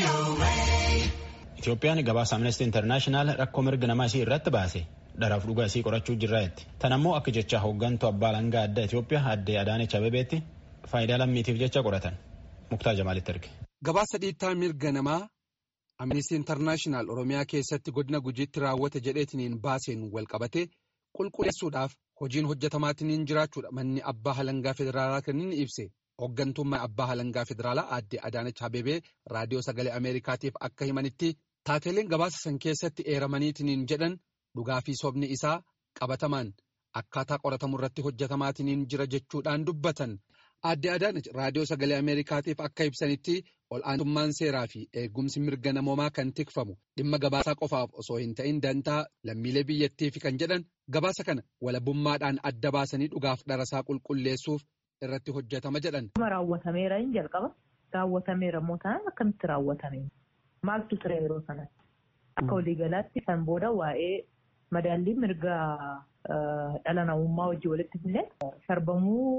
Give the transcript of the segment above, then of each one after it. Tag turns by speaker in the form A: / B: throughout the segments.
A: Itoophiyaan gabaasa Amnesty International rakkoo mirga namaa isii irratti baase dharaaf dhugaa isii qorachuu jirraetti. Tan ammoo akka jecha hooggantuu abbaa alangaa addaa Itoophiyaa aadde Adaanech Abebeetti faayidaa lammiitiif jecha qoratan. Muktaa Jamaalitti erge.
B: Gabaasa dhiittaa mirga namaa Amnesty International Oromiyaa keessatti godina gujiitti raawwate jedheetiniin baaseen walqabate qulqulleessuudhaaf hojiin hojjetamaatiin jiraachuudha manni abbaa alangaa federaalaa kan inni ibse. Hooggantummaa abbaa alangaa federaalaa aadde Adaanech Abebee raadiyoo sagalee Ameerikaatiif akka himanitti taateeleen gabaasa san keessatti eeramaniitiin jedhan dhugaa fi sobni isaa qabatamaan akkaataa qoratamu irratti hojjetamaatiin jira jechuudhaan dubbatan. Aadde Adaanech raadiyoo sagalee Ameerikaatiif akka ibsanitti ol'aantummaan seeraa fi eegumsi mirga namoomaa kan tikfamu dhimma gabaasaa qofaaf osoo hin ta'in dantaa lammiilee biyyattiif kan jedhan gabaasa kana walabummaadhaan adda baasanii dhugaaf dharasaa qulqulleessuuf. irratti hojjetama jedhan.
C: Raawwatameera hin jalqaba. Raawwatameera immoo taanaan akkamitti raawwatame? Maaltu ture yeroo sanatti? Akka waliigalaatti kan booda waa'ee madaallii mirga dhala namummaa wajjin walitti fidnee sarbamuu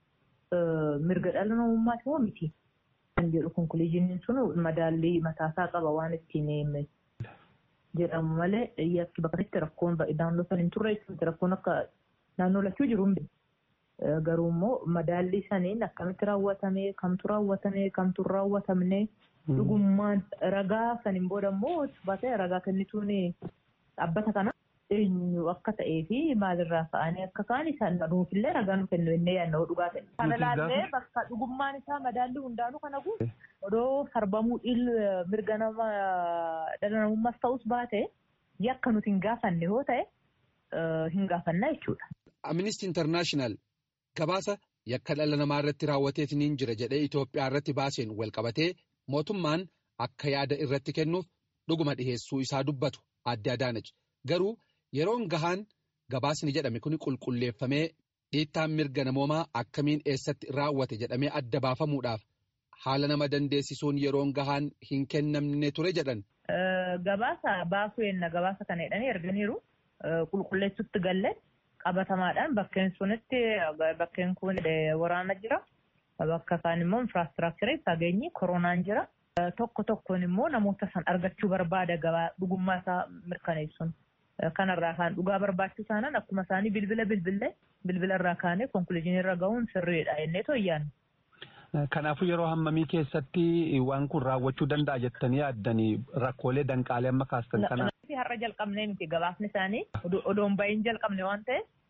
C: mirga dhala namummaati moo miti? Kan jedhu konkuluuziiniin sun madaallii mataasaa qaba waan ittiin jedhamu malee yakki bakka itti rakkoon naannoo sana hin turre rakkoon akka naannoo lachuu jiru hin Garuu immoo madaallii saniin akkamitti raawwatame kamtu raawwatame kamtu raawwatamne dhugummaan ragaa saniin booda immoo baatee ragaa kennituun dhaabbata kana eenyu akka ta'ee fi maalirraa ka'anii akka ka'an isaan nuufillee ragaa nu kennu innee yaadnoo dhugaa ta'e. Kana laallee bakka dhugummaan isaa madaallii hundaanuu kana guutu odoo sarbamuu mirga nama dhala namummaas ta'us baate yakka nuti hin gaafanne yoo ta'e hin gaafannaa jechuudha.
B: Amnesty International. Gabaasa yakka dhala namaa irratti raawwateetiin jira jedhee Itoophiyaa irratti baaseen walqabatee mootummaan akka yaada irratti kennuuf dhuguma dhiheessuu isaa dubbatu aadde Adaanech garuu yeroon gahaan gabaasni jedhame kun qulqulleeffamee dhiittaan mirga namoomaa akkamiin eessatti raawwate jedhamee adda baafamuudhaaf haala nama dandeessisuun yeroon gahaan hin kennamne ture jedhan.
C: Gabaasa baasuu yenna gabaasa kana jedhanii erganiiru qulqulleessutti galle. qabatamaadhaan bakkeen sunitti bakkeen kun waraana jira. Bakka kaan immoo infiraastiraakcharii fageenyi koronaan jira. Tokko tokkoon immoo namoota san argachuu barbaada gabaa dhugummaa isaa mirkaneessuun. Kanarraa kaan dhugaa barbaachuu isaaniin akkuma isaanii bilbila bilbilee bilbila irraa kaanee konkuluuziinii irra gahuun sirriidha jennee tooyyaan.
D: Kanaafuu yeroo hammamii keessatti waan kun raawwachuu danda'a jettanii yaaddanii rakkoolee danqaalee amma kaastan kana.
C: Har'a jalqabnee miti gabaasni isaanii odoon bahin jalqabne waan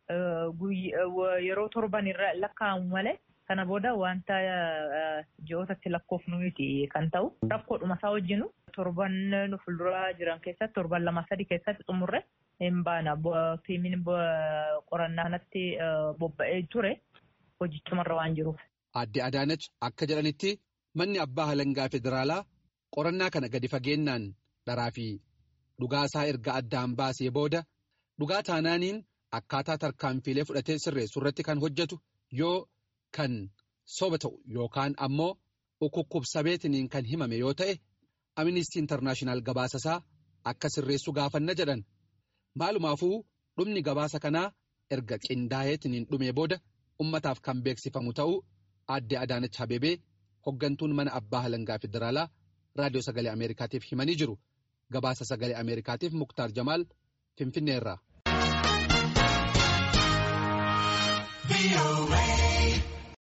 C: ta'eef yeroo torban irra lakkaa'amu malee kana booda wanta ji'ootatti lakkoofnu miti kan ta'u rakkoodhuma isaa wajjinu torban nu fuulduraa jiran keessatti torban lama sadi keessatti xumurre hin baana tiimiin qorannaa kanatti bobba'ee ture hojichumarra waan jiruuf.
B: Aadde Adaanech akka jedhanitti manni abbaa alangaa federaalaa qorannaa kana gadi fageennaan dharaa fi dhugaa isaa erga addaan baasee booda dhugaa taanaaniin akkaataa tarkaanfiilee fudhatee sirreessu irratti kan hojjetu yoo kan soba ta'u yookaan ammoo ukukkubsabeetiniin kan himame yoo ta'e Amnesty International gabaasasaa akka sirreessu gaafanna jedhan maalumaafuu dhumni gabaasa kanaa erga qindaa'eetiniin dhumee booda ummataaf kan beeksifamu ta'uu aadde Adaanech Abebee hoggantuun mana abbaa alangaa federaalaa raadiyoo sagalee Ameerikaatiif himanii jiru. Gabaasa sagalee Ameerikaatiif Muktaar Jamaal Finfinneerraa.